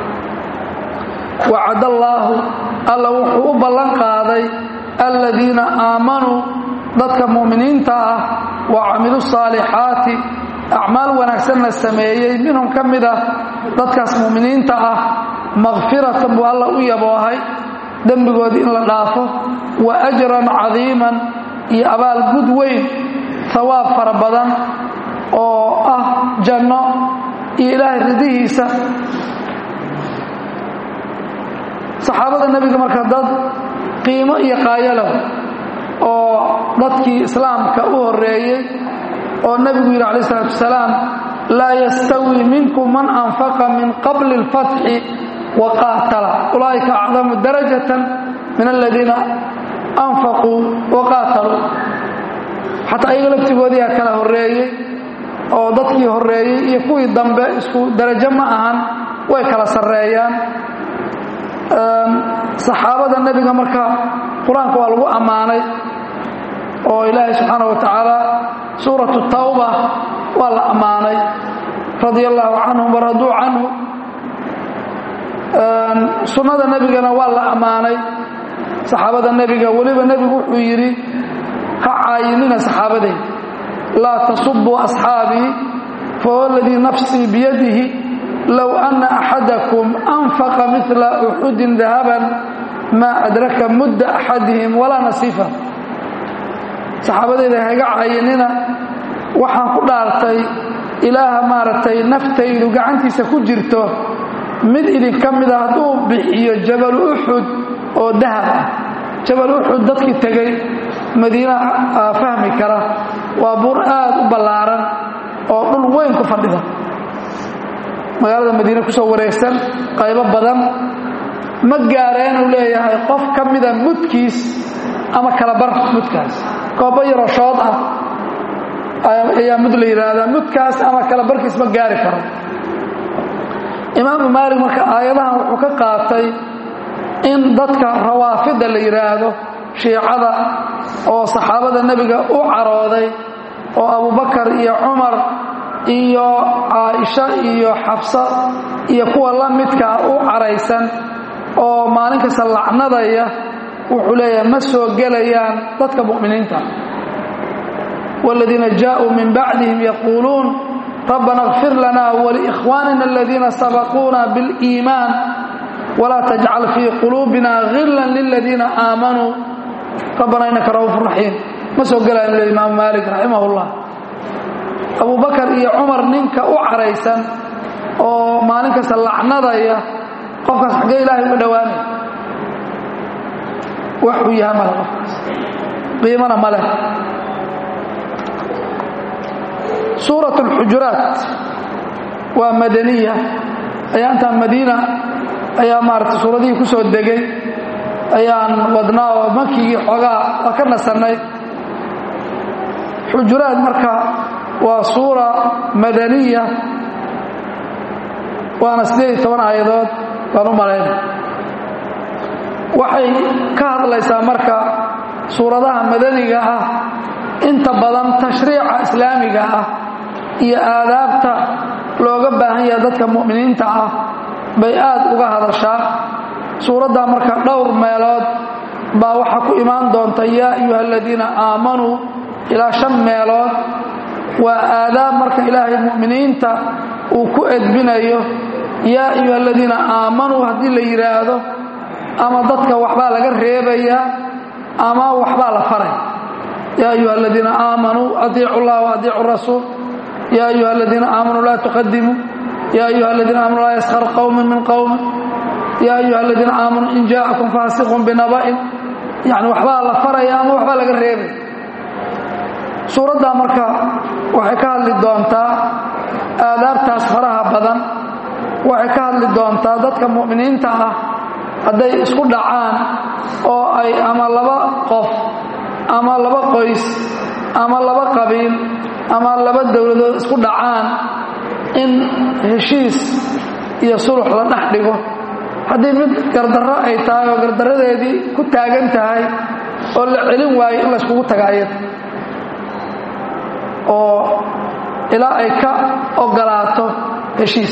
wacadallaahu alla wuxuu u ballan qaaday aladiina aamanuu dadka mu'miniinta ah wa camilu saalixaati acmaal wanaagsanna sameeyey minhum ka mid ah dadkaas mu'miniinta ah makfiratan buu alla u yaboohay dembigoodii in la dhaafo wa ajran cadiiman iyo abaal gud weyn hawaab fara badan oo ah janno iyo ilaahay ridihiisa saxaabada nebiga marka dad qiimo iyo qaayalow oo dadkii islaamka u horeeyey oo nebigu yidhi calaih isalaatu wasalaam laa yastawi minkum man anfaqa min qabli اlfatxi wa qaatala ulaa'ika acdamu darajatan min aladiina anfaquu wa qaataluu xataa ayaga laftigoodiiaa kala horeeyey oo dadkii horeeyey iyo kuwii dambe isku darajo ma ahan way kala sarreeyaan saxaabada nebiga marka qur-aanka waa lagu ammaanay oo ilaahay subxaana wa tacaala suuratu tawba waa la ammaanay radia allaahu canhum waraduu canhu sunnada nebigana waa la ammaanay saxaabada nebiga weliba nebigu wuxuu yidhi ha caayinina saxaabadeyda laa tasubuu asxaabii fahuwa aladii nafsii biyadihi low ana axadakum anfaqa mila uxudin dahaban maa adraka mudda axadihim walaa nasiifa saxaabadeyda hayga caayinina waxaan ku dhaartay ilaaha maaragtay naftaydu gacantiisa ku jirto mid idinka mida hadduu bixiyo jabal uxud oo dahab ah jabal uxud dadkii tegey madiina fahmi kara waa buur aad u ballaaran oo dhul weyn ku fadhida magaalada madiine ku soo wareegsan qaybo badan ma gaareenuu leeyahay qof ka mida mudkiis ama kalabar mudkaas koobo yaroo shood ah ayaa mud la yidhaahdaa mudkaas ama kalabarkiis ma gaari karo imaamu maalik marka aayadahan wuxuu ka qaatay in dadka rawaafida la yidhaahdo shiicada oo saxaabada nebiga u carooday oo abubakar iyo cumar iyo caaisha iyo xafsa iyo kuwa la midkaa u caraysan oo maalin kasta lacnadaya wuxuu leeyahay ma soo gelayaan dadka mu'miniinta wاladiina jaaءuu min bacdihim yaquuluun rabbana اغfir lana wliikhwanina aladiina sabaquuna biاliimaan wla tajcal fii quluubina hila liladiina aamanuu rabbana inaka ra'uuf raxiim ma soo gelayan le imaamu maalik raximah اllah abubakar iyo cumar ninka u caraysan oo maalin kasta lacnadaya qofkaas xaggee ilaahay uga dhowaanaya waxuu yaha male qofkaas qiimana ma leh suuraة اlxujuraat waa madaniya ayaa intaan madiina ayaa maaragtay suuradihii ku soo degay ayaan wadnaa oo makigii xoogaa waa ka nasannay xujuraad marka waa suura madaniya waana siddeed iyo toban aayadood baan u malayn waxay ka hadlaysaa marka suuradaha madaniga ah inta badan tashriica islaamiga ah iyo aadaabta looga baahan yaha dadka mu'miniinta ah bay aad uga hadashaa suuraddaa marka dhowr meelood baa waxaa ku imaan doonta yaa ayuha aladiina aamanuu ilaa shan meelood waa aadaab marka ilaahay mu'miniinta uu ku edbinayo yaa ayuha aladiina aamanuu haddii la yidhaahdo ama dadka waxbaa laga reebayaa ama waxbaa la faray yaa ayuha aladiina aamanuu adiicu llah waadiicu rasuul yaa ayuha aladiina aamanuu laa tuqadimuu yaa ayuha aladiina aamanuu laa yaskhar qowmin min qowmin yaa ayuha aladiina aamanuu in jaa'akum faasiqun binaba'in yacni waxbaa la faraya ama waxbaa laga reebay suuraddaa marka waxay ka hadli doontaa aadaabtaas faraha badan waxay ka hadli doontaa dadka mu'miniinta ah hadday isku dhacaan oo ay ama laba qof ama laba qoys ama laba qabiil ama laba dowladood isku dhacaan in heshiis iyo sulux la dhex dhigo haddii mid gardarro ay tahay oo gardarradeedii ku taagan tahay oo la celin waayo in layskugu tagaayo oo ilaa ay ka ogolaato heshiis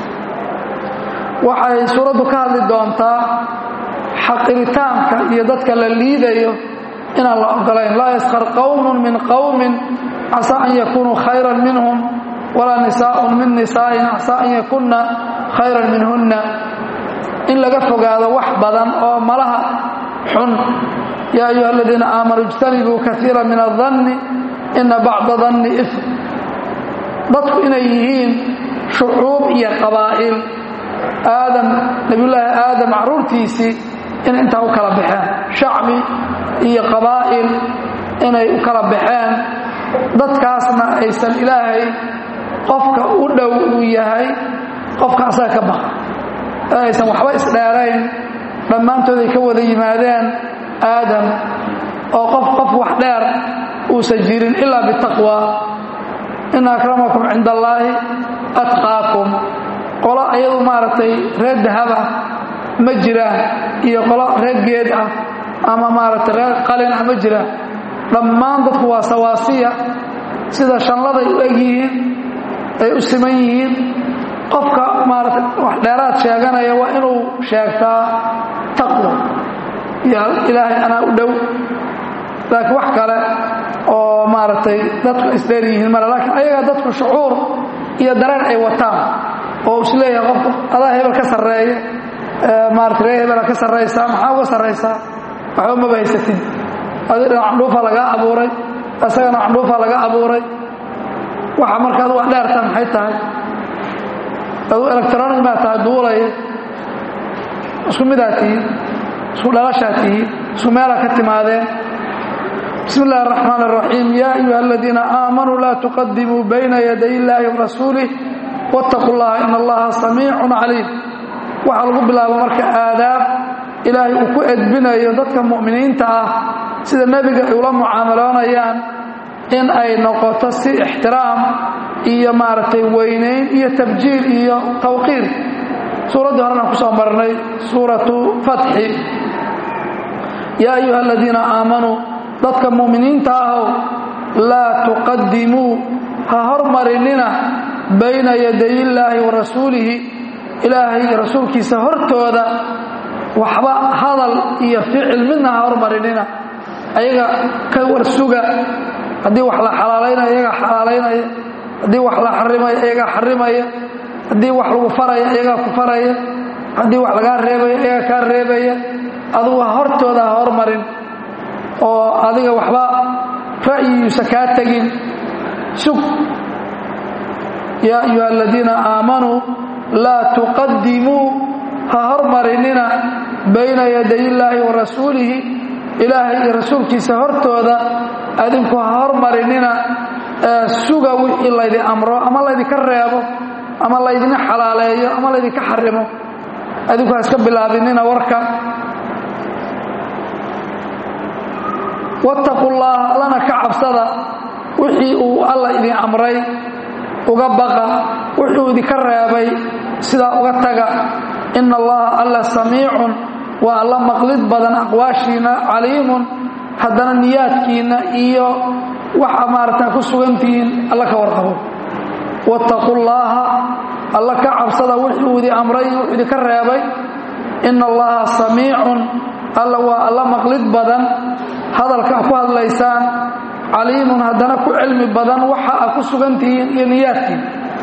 waxay suuraddu ka hadli doontaa xaqiritaanka iyo dadka la liidayo inaan la ogolayn laa yaskhar qowmun min qowmin casaa an yakunuu khayran minhum walaa nisaaءun min nisaa'in casaa an yakunna khayran minhunna in laga fogaado wax badan oo malaha xun yaa ayuha aladiina aamanuu ijtanibuu kaiira min adanni ina bacda danni ifm dadku inay yihiin shucuub iyo qabaa'il aadam nebiyullaahi aadam carruurtiisii inay intaa u kala baxeen shacbi iyo qabaa'il inay u kala baxeen dadkaasna aysan ilaahay qofka u dhow uu yahay qofka asaga ka baqa ee aysan waxba isdheerayn dhammaantood ay ka wada yimaadeen aadam oo qof qof wax dheer uusan jirin ilaa bitaqwa ina akramakum cinda allaahi atqaakum qolo ayadu maaragtay reer dahaba ma jiraan iyo qolo reer geed ah ama maaragtay reer qalin ah ma jiraan dhammaan dadku waa sawaasiya sida shanladay u eg yihiin ay u siman yihiin qofka maarata wax dheeraad sheeganaya waa inuu sheegtaa taqwa iyo ilaahay anaa u dhow laakiin wax kale oo maaragtay dadku isdheer yihiin male laakiin ayaga dadku shucuur iyo dareen ay wataan oo is leeyahay qofku adaa hebel ka sarreeya maarata ree hebela ka sarraysaa maxaa uga sarraysaa waxba maba haysatid adi dhinac candhuufa lagaa abuuray isagana candhuufa laga abuuray waxa marka adu wax dheerta maxay tahay aduu electronic maa tahay duulaya isku midaa tihiin isku dhalashaa tihiin isku meelaa ka timaadeen bismi اllahi الرaxmaan الraxiim ya ayuha aladiina aamanuu laa tuqadimuu bayna yaday illaahi warasuulih wاtaquu اllaha in allaha samiicu caliim waxaa lagu bilaabo marka aadaab ilaahay uu ku edbinayo dadka mu'miniinta ah sida nebiga ay ula mucaamaloonayaan in ay noqoto si ixtiraam iyo maaragtay weynayn iyo tabjiil iyo tawqiir suuraddii horena ku soo marnay suuratu fatxi yaa ayuha aladiina aamanuu dadka mu'miniinta ahow laa tuqadimuu ha hormarinina bayna yaday illaahi wa rasuulihi ilaahay iyo rasuulkiisa hortooda waxba hadal iyo ficil midna ha hormarinina ayaga ka warsuga haddii wax la xalaalaynaya iyagaa xalaalaynaya haddii wax la xarimaya iyagaa xarimaya haddii wax lagu faraya iyagaa ku faraya haddii wax lagaa reebaya iyagaa kaa reebaya adugu hortooda ha hormarin oo adiga waxba ra'yigiisa kaa tegin sug yaa ayuha aladiina aamanuu laa tuqadimuu ha hormarinina bayna yaday illaahi wa rasuulihi ilaahay iyo rasuulkiisa hortooda adinku ha hormarinina suga wixii laydin amro ama laydinka reebo ama laydina xalaaleeyo ama laydinka xarimo adinku ha iska bilaabinina warka wattaqu llaha allana ka cabsada wixii uu alla idin amray uga baqa wuxuu idinka reebay sidaa uga taga ina allaha alla samiicun waa alla maqlid badan aqwaashiina caliimun haddana niyaadkiinna iyo waxa maarata ku sugantihiin alla ka warqabo wattaqu llaaha alla ka cabsada wuxuu idin amray wuxuu idinka reebay ina allaha samiicun alla waa alla maqlid badan hadalka ku hadlaysaan caliimun haddana ku cilmi badan waxa a ku sugantihiin iyo niyaadkiin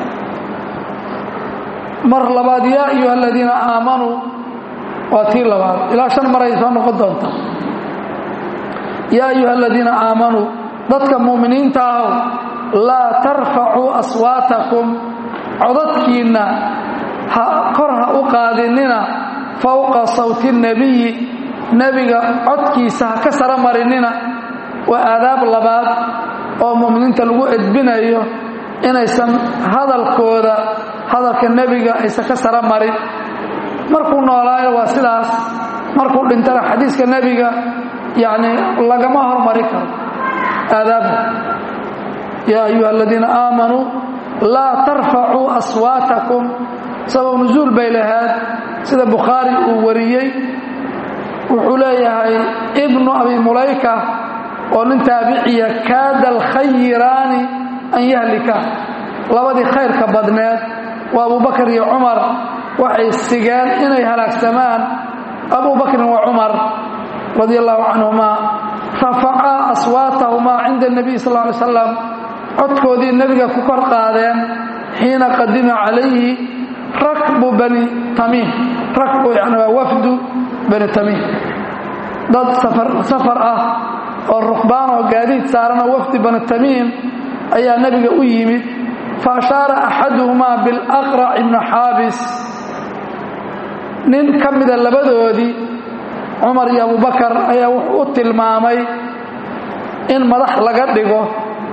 mar labaad yaa ayuha aladiina aamanuu waa tii labaad ilaa shan maray soo noqon doonta yaa ayuha aladiina aamanuu dadka mu'miniinta ahow laa tarfacuu aswaatakum codadkiinna ha kor ha u qaadinina fowqa sawti nebiyi nebiga codkiisa ha ka sara marinina waa aadaab labaad oo mu'miniinta lagu edbinayo inaysan hadalkooda hadalka nebiga aysan ka sara marin markuu noolaayo waa sidaas markuu dhintana xadiiska nebiga yacni lagama hormari karo aadaabda yaa ayuha aladiina aamanuu laa tarfacuu aswaatakum sabab nusuul bay lahayd sida bukhaari uu wariyey wuxuu leeyahay ibnu abi mulayka oo nin taabiciya kaada alkhayiraani an yahlika labadii khayrka badneed waa abubakar iyo cumar waxay sigeen inay halaagsamaan abubakrin wa cumar radi allahu canhumaa rafacaa aswaatahumaa cinda nebiy sal ly slam codkoodii nebiga ku kor qaadeen xiina qadima calayhi rakbu bani tamiim rakbu yani waa wafdu bani tamiim dad safar ah oo rukbaan oo gaadiid saaranoo wafdi bani tamiim ayaa nebiga u yimid fa ashaara axaduhumaa bilaqrac ibni xaabis nin ka mida labadoodii cumar iyo abubakar ayaa wuxuu u tilmaamay in madax laga dhigo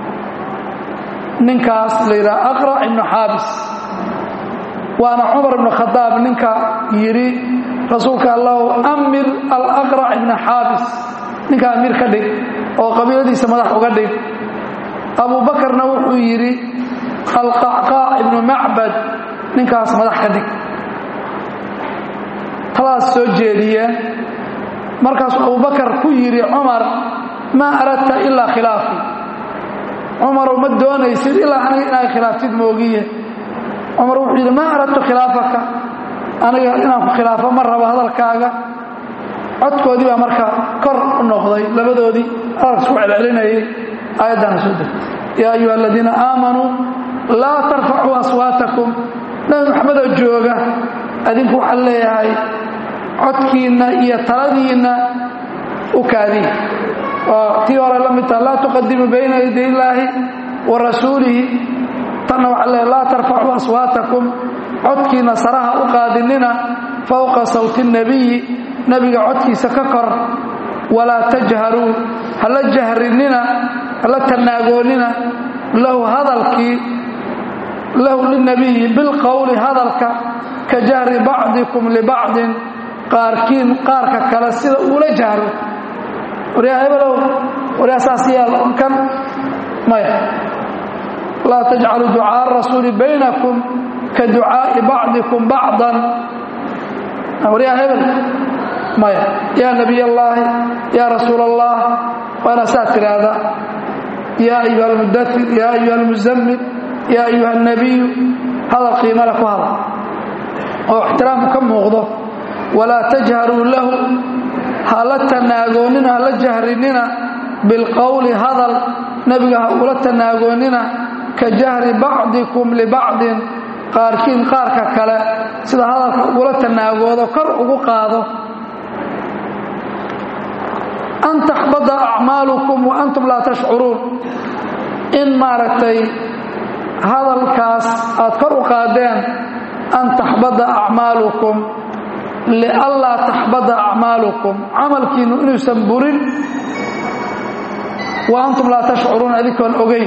ninkaas la yidhaha aqrac ibnu xaabis waana cumar ibnu khadaab ninka yidhi rasuulka allahu amir alaqrac ibna xaabis ninka amiir ka dhig oo qabiiladiisa madax uga dhig abubakarna wuxuu yidhi alqacqaac ibnu macbad ninkaas madax ka dhig talaas soo jeediyeen markaasuu abubakar ku yidhi cumar maa aradta ilaa khilaafi cumarow ma doonaysid ilaa aniga inaad khilaaftid moogiye cumar wuxuu yidhi maa aradtu khilaafaka aniga inaan ku khilaafo ma rabo hadalkaaga codkoodii baa marka kor u noqday labadoodii hadalka isku celcelinayay aayaddaana soo degtay yaa ayuha aladiina aamanuu laa tarfacuu aswaatakum nabi maxamedoo jooga adinku waxaan leeyahay codkiinna iyo taladiinna u kaadiy oo tii hore la mid taha laa tuqadimu bayna yaday illaahi wa rasuulihi tanna waxaa leeyahay laa tarfacuu aswaatakum codkiinna saraha u qaadinina fowqa sawti nebiyi nebiga codkiisa ka kor walaa tajharuu hala jahrinina hala tannaagoonina lahu hadalkii lahu linabiyi bilqowli hadalka ka jahri bacdikum libacdin qaarkiin qaarka kale sida uula jahro waryaa hebelow waryaa saas yaal kan maya laa tajcaluu ducaaءa rasuuli baynakum ka ducaaءi bacdikum bacdan waryaa hebel maya yaa nabiy allaahi yaa rasuul allah waa inaa saa tidhaahda yaa ayuha almudatir yaa ayuha almuzammil yaa ayuha alnabiyu hadal qiimale ku hadal oo ixtiraamku ka muuqdo walaa tajharuu lahu hala tanaagoonnina hala jahrinina bilqowli hadal nebiga ha ula tanaagoonnina ka jahri bacdikum libacdin qaarkiin qaarka kale sida hadalka ugula tanaagoodo kor ugu qaado an taxbada acmaalukum wa antum laa tashcuruun in maaragtay hadalkaas aad kor u qaadeen an taxbada acmaalukum lianlaa taxbada acmaalukum camalkiinnu inuusan burin wa antum laa tashcuruun adinkoon ogeyn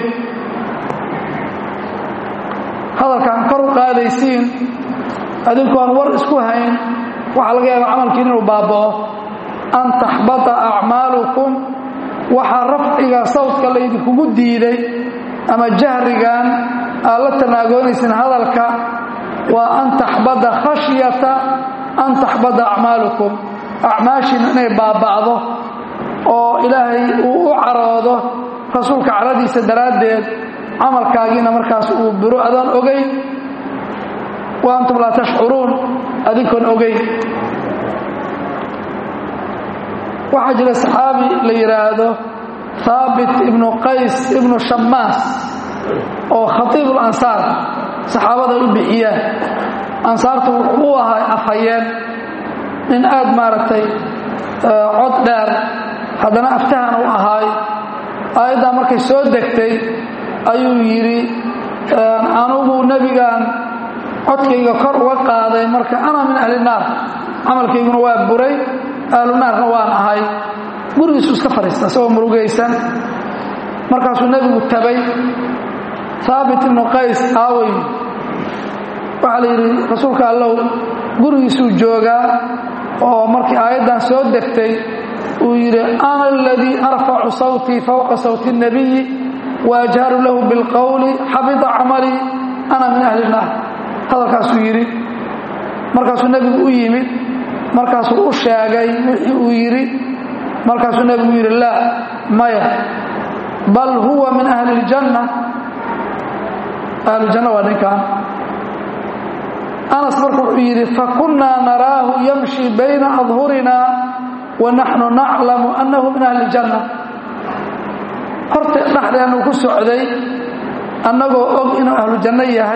hadalkaan kor u qaadaysiin adinkoon war isku hayn waxaa laga yaaba camalkiin inuu baaba'o an taxbata acmaalukum waxaa rafciga sawdka laydinkugu diiday ama jahrigan aad la tanaagoonaysin hadalka waa an taxbada khashyata an taxbada acmaalukum acmaashiina inay baaba'do oo ilaahay uu u caroodo rasuulka caradiisa daraaddeed camalkaagiina markaas uu biro adaan ogayn wa antum laa tashcuruun adinkoon ogayn waxaa jira saxaabi la yidhaahdo haabit ibnu qays ibnu shammaas oo khatiib ulansaar saxaabada u bixiyaan ansaartu wuxuu u ahaa afhayeen nin aad maaragtay cod dheer haddana aftahan u ahaay aayaddaa markay soo degtay ayuu yidhi anugu nebigan codkayga kor uga qaaday marka ana min ahli naar camalkayguna waa buray ahlu naarna waan ahay gurigiisu iska fadhiista isagoo murugaysan markaasuu nebigu tabay haabit ibnu qays aawey waxaa la yidhi rasuulka allow gurigiisuu joogaa oo markii aayaddan soo degtay uu yidhi ana aladii arfacu sawtii fowqa sawti الnabiyi waajharu lahu bilqowli xabita camalii ana min ahli الnaar hadalkaasuu yidhi markaasuu nebigu u yimid markaasuu u sheegay wixii uu yidhi markaasuu nebigu yidhi laa maya bal huwa min ahli اljanna ahlujanna waa ninkan anas marka wuxuu yidhi fakunnaa naraahu yamshi bayna adhurina wa naxnu naclamu annahu min ahli اljanna horta dhexdeennu ku socday annagoo og inuu ahlu janno yahay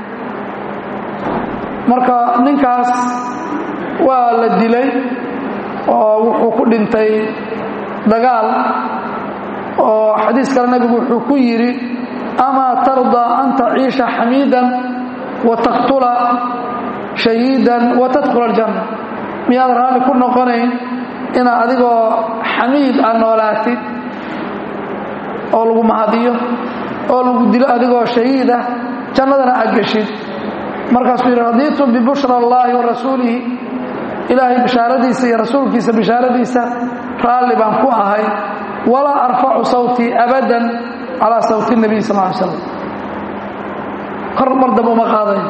marka ninkaas waa la dilay oo wuxuu ku dhintay dagaal oo xadiis kale nebigu wuxuu ku yidhi amaa tardaa an taciisha xamiidan wa taqtula shahiidan wa tadkhula aljanna miyaad raalli ku noqonayn inaad adigoo xamiid aad noolaatid oo lagu mahadiyo oo lagu dilo adigoo shahiidah jannadana aad geshid markaasuu yidhi radiitu bibushra allaahi wa rasuulihi ilaahay bishaaradiisa iyo rasuulkiisa bishaaradiisa raalli baan ku ahay walaa arfacu sawtii abadan calaa sawti nabiy sal ly slam kor mar dambe uma qaadayo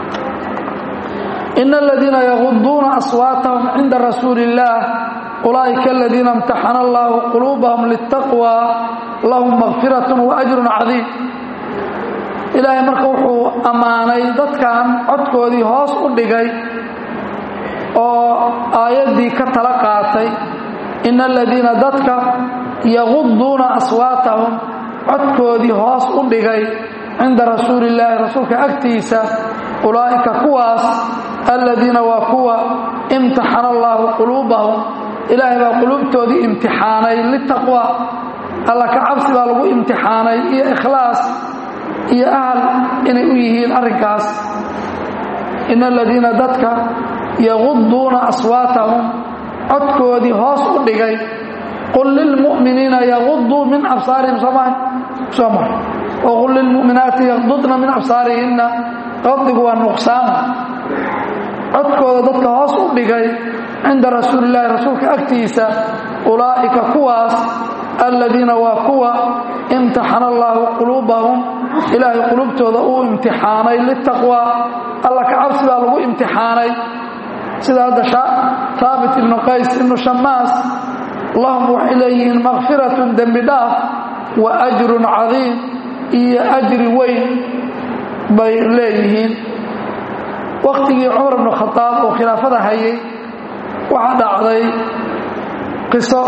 ina aladiina yaguduuna aswaatahum cinda rasuuli illaah ulaa'ika aladiina imtaxana allaahu quluubahum litaqwa lahum makfirat waajrun cadiim ilaahay marka wuxuu ammaanay dadkan codkoodii hoos u dhigay oo aayaddii ka tala qaatay ina aladiina dadka yaguduuna aswaatahum codkoodii hoos u dhigay cinda rasuuli illaahi rasuulka agtiisa ulaa'ika kuwaas aladiina waa kuwa imtaxana allaahu quluubahum ilaahay baa quluubtoodii imtixaanay litaqwa alla ka cabsi baa lagu imtixaanay iyo ikhlaas iyo ahal inay u yihiin arrinkaas ina aladiina dadka yaguduuna aswaatahum codkoodii hoos u dhigay qul lilmu'miniina yaguduu min absaarihim sooma soo mar waqul lilmu'minaati yagdudna min absaarihinna qadigu waa nuqsaama codkooda dadka hoos u dhigay cinda rasuulillaahi rasuulka agtiisa ulaa'ika kuwaas aladiina waa kuwa imtaxana allaahu quluubahum ilaahay qulubtooda uu imtixaanay litaqwa alla ka cabsi baa lagu imtixaanay sida hadda haabit ibnu qays ibnu shammaas lahum waxay leeyihiin makfiratun dembi dhaaf wa ajrun cadiim iyo ajri weyn bay leeyihiin wakhtigii cumar ibnu khadaab oo khilaafada hayay waxaa dhacday qiso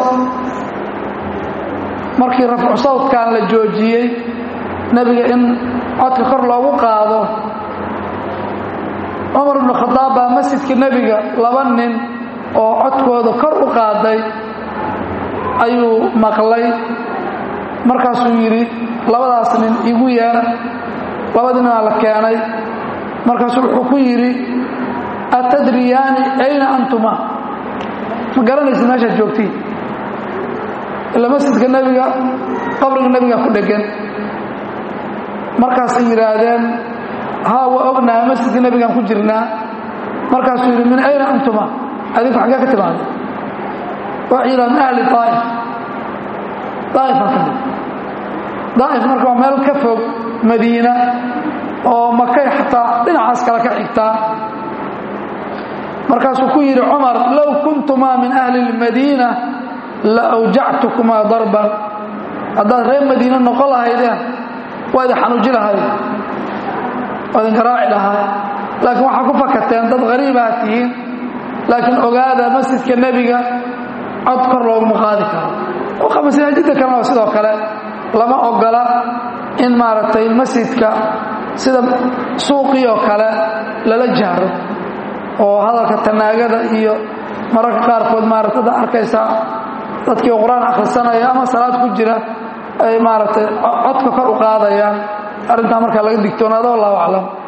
markii rafcu sawdkan la joojiyey nebiga in codka kor loogu qaado cumar ibnu khadaab baa masjidka nebiga laba nin oo codkooda kor u qaaday ayuu maqlay markaasuu yidhi labadaas nin igu yeera labadii ninaa la keenay markaasuu wuxuu ku yidhi atadriyaani ayna antuma ma garanaysa meeshaad joogtiin ila masjidka nebiga qabriga nebiga ku dhegan markaasay yidhaahdeen haa waa ognaha masjidka nebigaan ku jirnaa markaasuu yidhi min ayna antuma adinku xaggee ka timaada waxay yidhaha min ahli daa'if daa'ifan ka mid daa'if marka waa meel ka fog madiina oo makay xataa dhinacaas kale ka xigtaa markaasuu ku yidhi cumar low kuntumaa min ahli اlmadiina la awjactukumaa darban haddaad reer madiine noqon lahaydeen waa idin xanuuji lahayd waa idin garaaci lahaa laakiin waxaa ku fakateen dad hariibaha tihiin laakiin ogaada masjidka nebiga cod kor looguma qaadi karo masaajidda kalena waa sidoo kale lama ogola in maaragtay masjidka sida suuqii oo kale lala jahro oo hadalka tanaagada iyo mararka qaarkood maaragtay da arkaysaa dadkii qur-aan akhrisanaya ama salaad ku jira ay maaragtay codka kor u qaadayaan arrintaa markaa laga digtoonaado wallahu aclam